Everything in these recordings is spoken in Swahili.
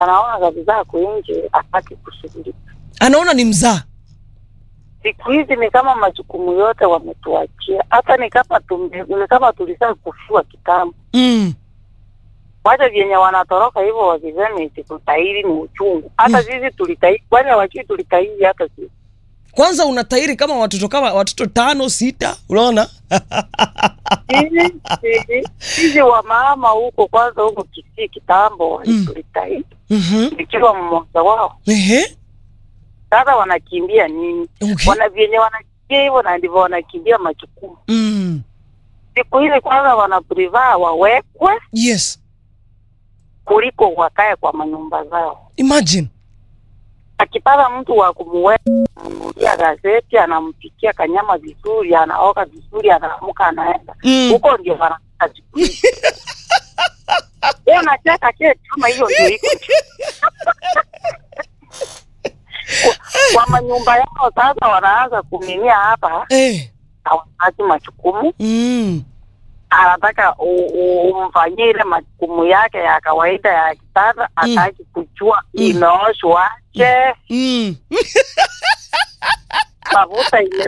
anaona kabisa ako nje, hataki kushughulika. anaona ni mzaa Siku hizi ni kama majukumu yote wametuachia, hata ni kama tumbe, ni kama tulisaa kufua kitambo. mm. Wacha vyenye wanatoroka hivyo wakisema eti kutahiri ni uchungu. Hata sisi tulitahiri, kwani hawajui tulitahiri hata sisi. kwanza unatairi kama watoto kama watoto tano sita unaona Sisi sisi sisi wa mama huko kwanza huko Kisii kitambo Mm. tulitahiri Mhm. nikiwa mmoja wao. Ehe. Sasa wanakimbia nini? Okay. Wana vyenye wanakimbia hivyo na ndivyo wanakimbia majukumu. Mm. Siku hizi kwanza wana prefer wawekwe yes kuliko wakae kwa manyumba zao. imagine Akipata mtu wa kumuweka ananunulia gazeti, anampikia kanyama vizuri, anaoka vizuri, anaamka anaenda mm. huko, ndio wanataka siku hizi. Wewe unacheka kile kama hiyo ndio iko kwa, kwa manyumba yao. Sasa wanaanza kuminia hapa, eh. hawataki majukumu mm. anataka u- u- umfanyie ile majukumu yake ya kawaida ya kitanda, hataki kujua Mm. imeoshwaje, Mm. mafuta ime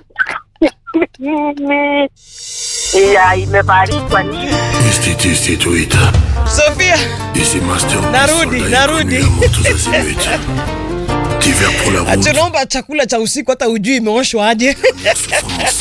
nini, ya imebarikwa nini. Institut Institut. Sofia Ici Master. Narudi, Soldat narudi. inconnu à motos azimuts. Divers pour la route. tunaomba chakula cha usiku hata ujui imeoshwa aje Souffrance.